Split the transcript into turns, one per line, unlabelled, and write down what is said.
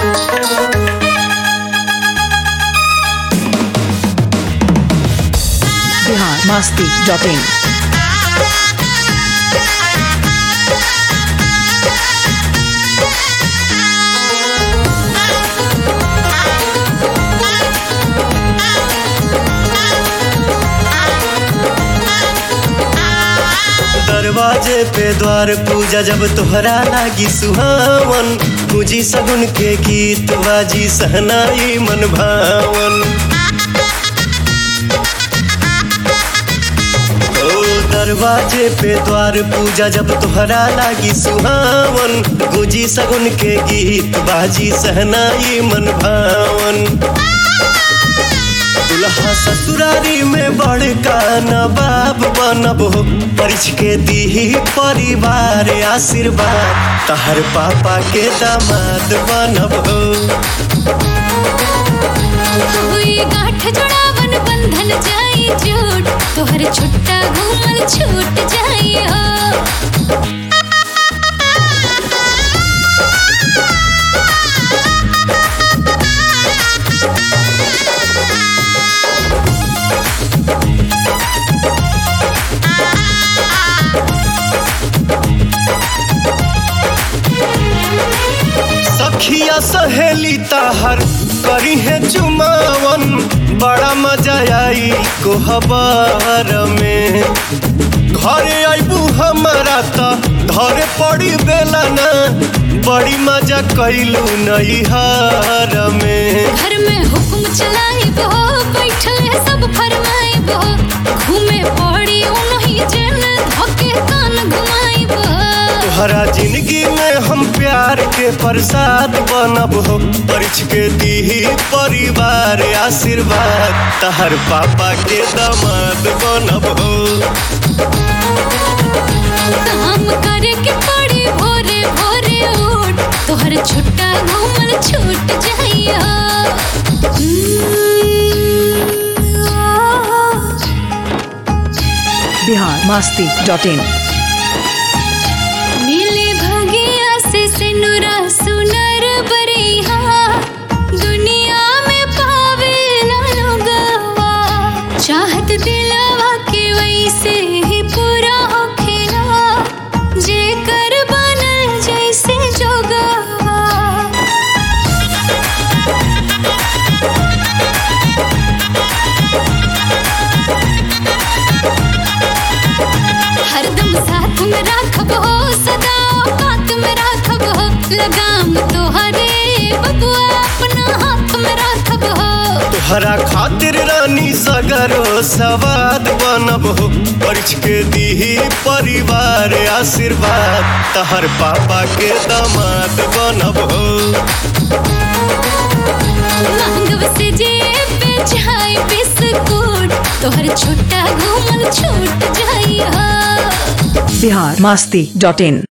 Bihar Masti dot in
दरवाजे पे द्वार पूजा जब तोहरा लागी सुहावन पूजी सगुन के गीत बाजी सहनाई मन भावन ओ दरवाजे पे द्वार पूजा जब तोहरा लागी सुहावन गुजी सगुन के गीत बाजी सहनाई मन भावन दुल्हा ससुरारी में बड़का नवाब बनबो परिछ के दीही परिवार आशीर्वाद तहर पापा के दामाद बनबो
हुई गांठ जोड़ावन बंधन जाई झूठ तोहर छुट्टा घूमल छूट जाई हो
सखिया सहेली ताहर करी है चुमावन बड़ा मजा आई कोहबर में घरे आइबू हमारा त धरे पड़ी बेला ना बड़ी मजा कैलू नैहर में
घर में हुक्म चलाई बो बैठल है सब फरमाई बो घूमे पड़ी उनही जन धोके कान घुमाई बो
तोहरा जिंदगी में हम प्यार के प्रसाद बनब हो परिछ के दीही परिवार आशीर्वाद तहर पापा के दामाद बनब हो
काम करे के पड़ी भोरे भोरे उठ तोहर छुट्टा घूमल छूट जाई हो
बिहार मस्ती डॉट इन
मिले भगिया से सिनुरा सुनर बरिहा दुनिया में पावे ना लोगवा चाहत दिलवा के वैसे ही पूरा होखेला जे कर बनल जैसे जोगवा हरदम साथ में राखब हो सदा बात में राखब हो लगाम तोहरे बबुआ अपना हाथ में राखब हो
तोहरा खातिर रानी सगरो सवाद बनब हो परिछ के दीही परिवार आशीर्वाद तहर पापा के दामाद बनब हो
मांगव से जे पे चाय बिस्कुट तोहर छोटा घूमल छूट जाई हो
बिहार मस्ती डॉट इन